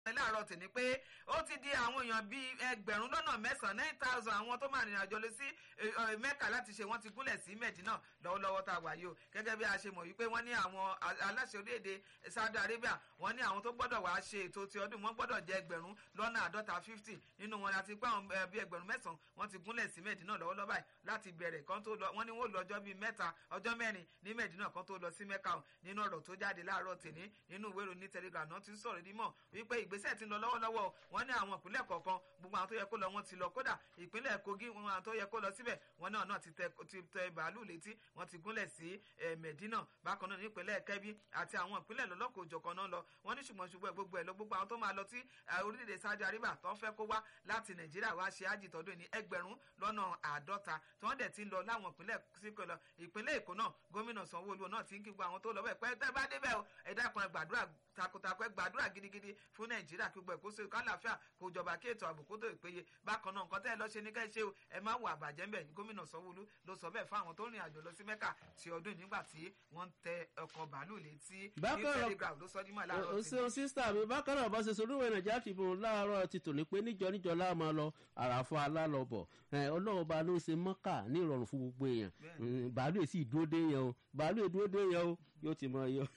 láàárọ̀ tì ní pé ó ti di àwọn èèyàn bíi ẹgbẹ̀rún lọ́nà mẹ́sàn-án nine thousand àwọn tó máa rìnrìn àjò lọ sí mẹ́kà láti ṣe wọ́n ti gúnlẹ̀ sí mẹ́dínà lọ́wọ́lọ́wọ́ tá a wà yìí o gẹ́gẹ́ bí a ṣe mọ̀ wípé wọ́n ní àwọn aláṣẹ orílẹ̀-èdè Saudi Arabia wọ́n ní àwọn tó gbọ́dọ̀ wá ṣe ètò ti ọdún wọn gbọ́dọ̀ jẹ́ ẹgbẹ̀rún lọ́nà àádọ́ta fifty nínú wọn láti pé àwọn bíi ẹgbẹ̀rún mẹ́sàn-án wọ́n ti gúnlẹ̀ sí mẹ́dínà lọ́wọ́lọ́wọ́ báyìí láti bẹ̀rẹ̀ kan tó lọ wọ́n ní wọ́n lọ ọjọ́ bíi mẹ́ta ọjọ́ mẹ́rin ní mẹ́dínà kan tó lọ sí mẹ́kà nínú ọ̀rọ̀ tó jáde láàárọ̀ tèní nínú ìwé ìròyìn Telegram náà ti ń sọ̀rọ̀ dímọ̀ wípé ìgbésẹ̀ ti ń lọ lọ́wọ́lọ́wọ́ wọ́n ní àwọn ìpínlẹ̀ kọ̀ọ̀kan gbogbo àwọn tó yẹ kó lọ wọ́n ti lọ kódà ìpínlẹ̀ Kogi wọn àwọn tó yẹ kó lọ síbẹ̀ wọn náà náà ti tẹ bàálù létí wọ́n ti gúnlẹ̀ sí Medina bákan náà ní ìpínlẹ̀ Kebbi àti àwọn ìpínlẹ̀ lọ́lọ́kọ̀ òjọ̀kan náà lọ wọ́n ní ṣùgbọ́n ṣùgbọ́n gbogbo ẹ̀ lọ gbogbo àwọn tó máa lọ sí orílẹ̀-èdè Saudi Arabia tó ń fẹ́ kó wá láti Nàìjíríà wá ṣe ájì tọdún ní ẹgbẹ̀rún lọ́nà àádọ́ta tí wọ́n dẹ̀ ti ń lọ láwọn ìpínlẹ̀ síkò lọ ìpínlẹ̀ Èkó náà gómìnà Sanwó-Olú náà ti ń kí gbogbo àwọn tó lọ bẹ́ẹ̀ pẹ́ tẹ́ bá débẹ̀ o ẹ̀dá kan gbàdúrà takuntakun gbàdúrà gidigidi fún nàìjíríà kí gbogbo ẹ̀kọ́ sí kálàáfíà kó jọba kí ètò ààbò kó tó ìpéye bákan náà nǹkan tẹ́ ẹ lọ ṣe ní ká ẹ ṣe o ẹ má wo àbàjẹ́ ńbẹ̀ gómìnà sanwó-olú ló sọ bẹ́ẹ̀ fún àwọn tó rìn àjò lọ sí mẹ́kà ti ọdún nígbà tí wọ́n ń tẹ ọkọ̀ bàálù létí ní telegraph ló sọ ní mọ̀ láàárọ̀ o ṣeun sísítà mi bákan náà bá ṣe sọ olúwẹ̀ nàìjíríà Tribune láàárọ̀ ti tò ní pé níjọ níjọ láàmú lọ àràfọ alálọ́bọ̀ ọlọ́run ba ló ṣe mọ́kà ní ìrọ̀rùn fún gbogbo èèyàn bàálù èsì ìdúró dé yẹn o bàálù ìdúró dé yẹn o yóò ti mọ yọ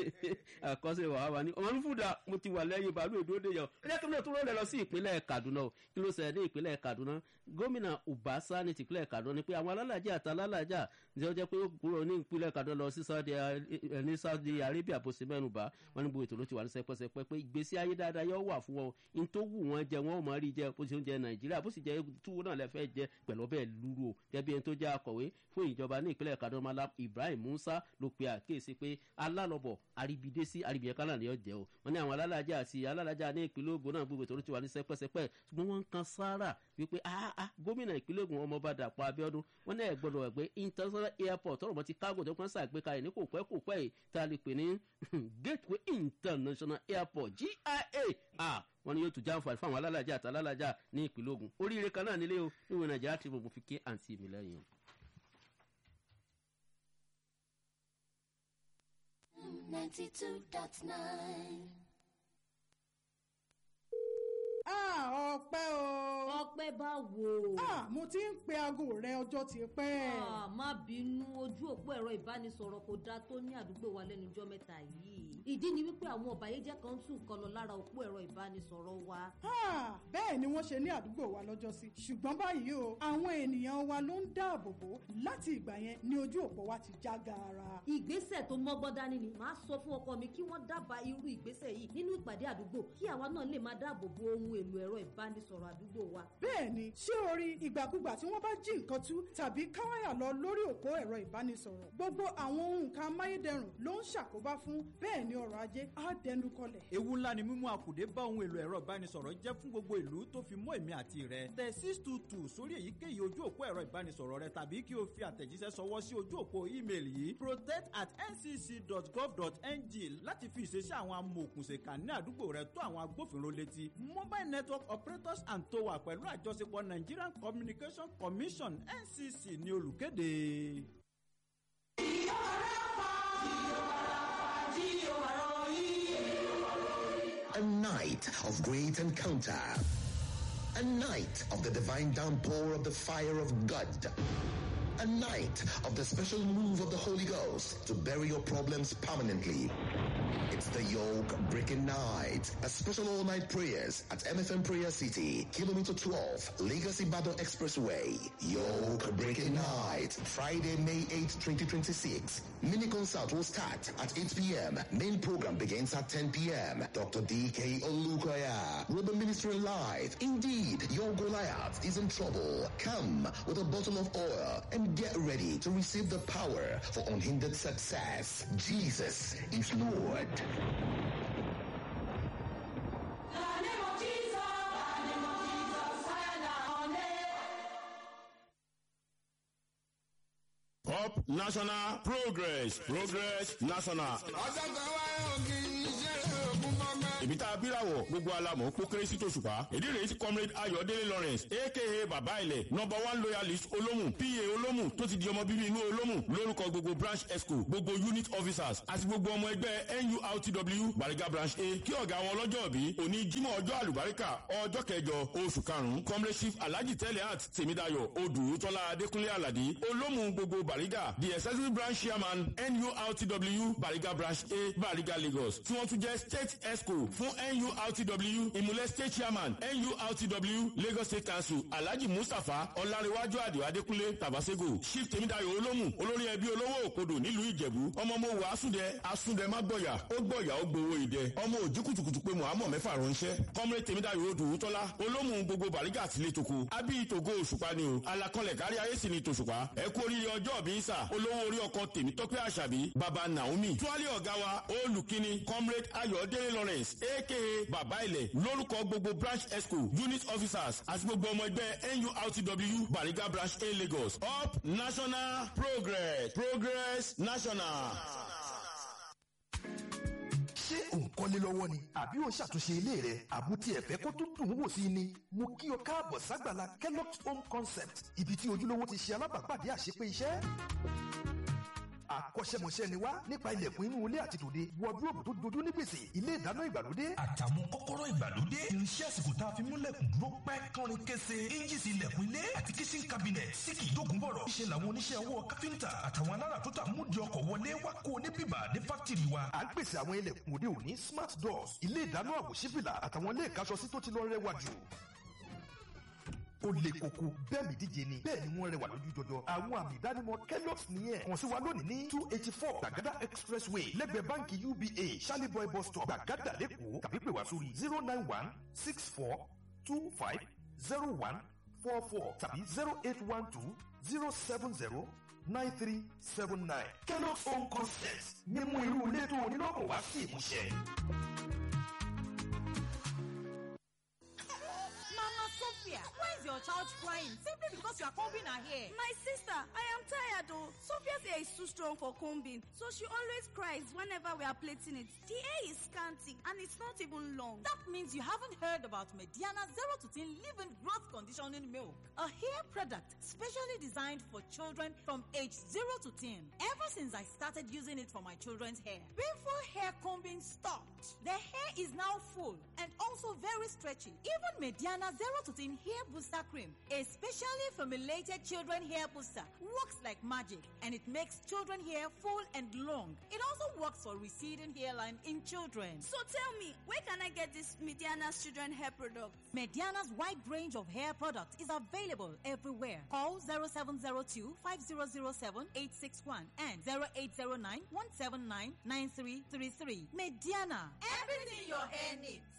àkọsí wàhálà ní ọmọ olúfúdà mo ti wà lẹ́yìn bàálù ìdúródé yẹn ẹ jẹ́ kí ló tún lọ́ọ́ lọ sí ìpínlẹ̀ Kaduna o kí ló ṣẹlẹ̀ ní ìpínlẹ̀ Kaduna gómìnà Ubasa ní tìpínlẹ̀ Kaduna ni pé àwọn alálàájá àti alálàájá ní ọjọ́ pé ó kúrò ní ìpínlẹ̀ Kaduna lọ sí ní Saudi Arabia bó ṣe mẹ́nu bá wọn ní gbogbo ètò ló ti wà ní sẹpẹsẹpẹ pé ìgbésí ayé dáadáa yóò wà fún wọn in tó wù wọn jẹ wọn ò mọ rí jẹ bó ṣe ń jẹ Nàìjíríà bó sì jẹ túwó náà lẹfẹ jẹ pẹ̀lú ọbẹ̀ lúrú o gẹ́gẹ́ ẹni tó jẹ́ akọ̀wé fún ìjọba ní ìpínlẹ̀ Kaduna Malam Ibrahim Musa ló pe àkíyèsí pé alálọ́bọ̀ àríbidé sí àríbìyẹn kan náà ni ó jẹ́ o wọ́n ní àwọn alálàájá àti alálàájá ní ìpínlẹ̀ Ògùn náà gbogbo ètò ti wà ní sẹpẹsẹpẹ ṣùgbọ́n wọ́n ń kan sáárà wípé ah gómìnà ìpínlẹ̀ Ògùn ọmọọba Dàpọ̀ Abíọ́dún wọ́n ní ẹ̀gbọ́dọ̀ ẹ̀gbẹ́ international airport tọrọ mọ́ ti kágò tó kàn ṣàgbékalẹ̀ ní kò pẹ́ kò pẹ́ yìí tá a lè pè ní gateway international airport GIA ah wọ́n ní yóò tún jáǹfààní fún àwọn alálàájá àti alálàájá ní ìpínlẹ̀ Ògùn oríire kan náà nílé o níwèé Nàìjíríà Tribune mo fi ké àǹtí mi lẹ́yìn o. ninety-two dot nine. Ah, ọpẹ́ o. ọpẹ́ bá wo. Ah, mo ti ń pe aago rẹ ọjọ́ ti pẹ́. Ah, má bínú ojú òpó ẹ̀rọ ìbánisọ̀rọ̀ kò dáa tó ní àdúgbò wa lẹ́nu ọjọ́ mẹ́ta yìí. ìdí ni wípé àwọn ọ̀bàyéjẹ́ kan tún nǹkan lọ lára òpó ẹ̀rọ ìbánisọ̀rọ̀ wa. Ah, bẹ́ẹ̀ ni wọ́n ṣe ní àdúgbò wa lọ́jọ́ sí. ṣùgbọ́n báyìí o àwọn ènìyàn wa ló ń dáàbò bò láti ìgbà yẹn ni ojú òpó wa ti já gaara. ìgbésẹ̀ tó mọ́gbọ́n dání ni màá sọ fún ọkọ mi kí wọ́n dábàá irú ìgbésẹ̀ yìí nínú ìpàdé àdúgbò kí àwa náà lè máa dáàbò bo ohun èlò ẹ̀rọ ìbánisọ̀rọ̀ àdúgbò wa. bẹ́ẹ̀ ni ṣé o rí ìgbàkúgbà tí wọ́n bá jí nǹkan tú tàbí káwáyà lọ lórí òpó ẹ̀rọ ìbánisọ̀rọ̀ gbogbo àwọn ohun kan amáyédẹrùn ló ń ṣàkóbá fún bẹ́ẹ̀ ni ọrọ̀ ajé á dẹnu kọlẹ̀. ewu ńlá ni mímú àkùdé bá ohun èlò ẹ̀rọ ìbánisọ̀rọ̀ jẹ́ fún gbogbo ìlú tó fi mọ́ èmi àti rẹ̀ tẹ six two two sórí èyíkéyìí ojú òpó ẹ̀rọ ìbánisọ̀rọ̀ rẹ tàbí kí o fi àtẹ̀jíṣẹ́ sọwọ́ sí ojú òpó ímeèlì yìí protect at ncc.gov.ng láti fi ìṣesí àwọn amòòkùnṣèkà ní àdúgbò rẹ tó àwọn agbófinró létí mobile network operators and tower pẹ̀lú àjọṣepọ̀ Nigerian Communication Commission NCC ní olùkéde. A night of great encounter. A night of the divine downpour of the fire of God. A night of the special move of the Holy Ghost to bury your problems permanently. It's the yoke breaking night. A special all night prayers at MFM Prayer City, kilometer 12, Legacy Battle Expressway. Yoke breaking night. Friday, May 8, 2026. Mini concert will start at 8 p.m. Main program begins at 10 p.m. Dr. DK Olukoya will be ministering live. Indeed, your Goliath is in trouble. Come with a bottle of oil and get ready to receive the power for unhindered success. Jesus is Lord. Up National Progress Progress National. ọjọ́ kan wáyé òkè iṣẹ́ òkú mọ́gbẹ́. Ibi tá a abíràwọ̀ gbogbo alamọ̀ kó kéré sí tòṣùpá ìdí rèé tí comrade ayọ̀délé lawrence aka bàbá ilẹ̀ number one loyalist olómù pa olómù tó ti di ọmọ bíbí inú olómù lórúkọ gbogbo branch esco gbogbo unit officers àti gbogbo ọmọ ẹgbẹ́ nurtw bariga branch a kí ọ̀gá wọn lọ́jọ́ bí òní jímọ̀ ọjọ́ àlùbáríkà ọjọ́ kẹjọ oṣù karùn-ún comrade chief alhaji teliat tèmídayọ̀ odù tọ́lá adékúnlé aládé olómù gbogbo bariga the executive branch chairman nurtw bariga branch a bariga lagos tí wọ́n tún jẹ́ state esco fún nurtw ìmúlẹ̀ state chairman nurtw lagos state council alhaji mustapha ọ̀làríwájú àdìo adékúnlé tabasego chief tèmídayọ̀ olómù olórí ẹbí olówó òkodò nílùú ìjẹ̀bú ọmọ mo wà asúndẹ asúndẹ má gbọ̀yà ó gbọ̀yà ó gbowó ìdẹ ọmọ òjì kùtùkùtù pé muhammed mẹ́fà ránṣẹ́ kọ́mrẹ́ tèmídayọ̀ odò tọ́lá olómù gbogbo bàrígà àtìlẹ́ toko abí tògo òṣùpá ni o alakọlẹ̀ kárí ayé sì ni tòṣùpá ẹ kú oríire ọjọ́ bí sà olówó orí ọkọ tèmi tọ́pẹ́ àṣàbí baba naomi tuwálé ọ̀gá wa olùkíní comrade ayọ̀délé lawrence aka baba ilẹ̀ lórúkọ gbogbo branch esco unit officers àti gbogbo ọmọ ẹgbẹ́ nurtw bariga branch a lagos up national progress progress national. ṣé òǹkọ́lé lọ́wọ́ ni àbí ò ń ṣàtúnṣe ilé rẹ̀ àbútí ẹ̀fẹ́ kó tún dùn ún wò sí ni mo kí o káàbọ̀ ságbàlá kellogg's home concept ibi tí ojúlówó ti ṣe alábàápàdé àṣepé iṣẹ́ akọ́ṣẹ́mọṣẹ́ ni wá nípa ilẹ̀kùn inú ilé àti tòde wọ́dúróòbù tó dojú ní gbèsè ilé ìdáná ìgbàlódé. àtàwọn kọ́kọ́rọ́ ìgbàlódé irinṣẹ́ àsìkò tá a fi múlẹ̀kùn dúró pẹ́ kọrin kése ẹ́ńjìsì ilẹ̀kùn ilé àti kitchen cabinet sí kì í dógún bọ̀rọ̀. ṣe làwọn oníṣẹ́ ọwọ́ káfíńtà àtàwọn alára tó tà múdi ọkọ̀ wọlé wá kó o ní bíbà ní fáktìrì wa. à ń pèsè àwọn ilẹ̀kùn òde òní smart doors ilé ìdáná àwòṣífìlà àtàwọn ilé ìkáṣọsí tó ti lọ rẹwà jù ó le koko bẹ́ẹ̀ mi díje ni bẹ́ẹ̀ ni wọ́n rẹwà lójú jọjọ àwọn àmì ìdánimọ̀ kellogg's nìyẹn kàn sí wa lónìí ní two eighty four gbàgádà expressway lẹ́gbẹ̀ẹ́ báńkì uba charlie boy bus stop gbàgádà lẹ́kọ̀ọ́ tàbí pè wá sórí zero nine one six four two five zero one four four tàbí zero eight one two zero seven zero nine three seven nine kellogg's home concept mímú irú ilé tó onílọ́kọ̀ wá sí ìmúṣẹ. Sophia, why is your child crying? Simply because you are combing her hair. My sister, I am tired though. Sophia's hair is too strong for combing, so she always cries whenever we are plaiting it. The hair is scanty and it's not even long. That means you haven't heard about Mediana 0 to 10 Living Growth Conditioning Milk, a hair product specially designed for children from age 0 to 10. Ever since I started using it for my children's hair, painful hair combing stopped. The hair is now full and also very stretchy. Even Mediana 0 to 10 Hair Booster Cream, a specially formulated children hair booster, works like magic and it makes children hair full and long. It also works for receding hairline in children. So tell me, where can I get this Mediana's children hair product? Mediana's wide range of hair products is available everywhere. Call 0702 5007 861 and 0809 179 9333. Mediana. Everything your hair needs.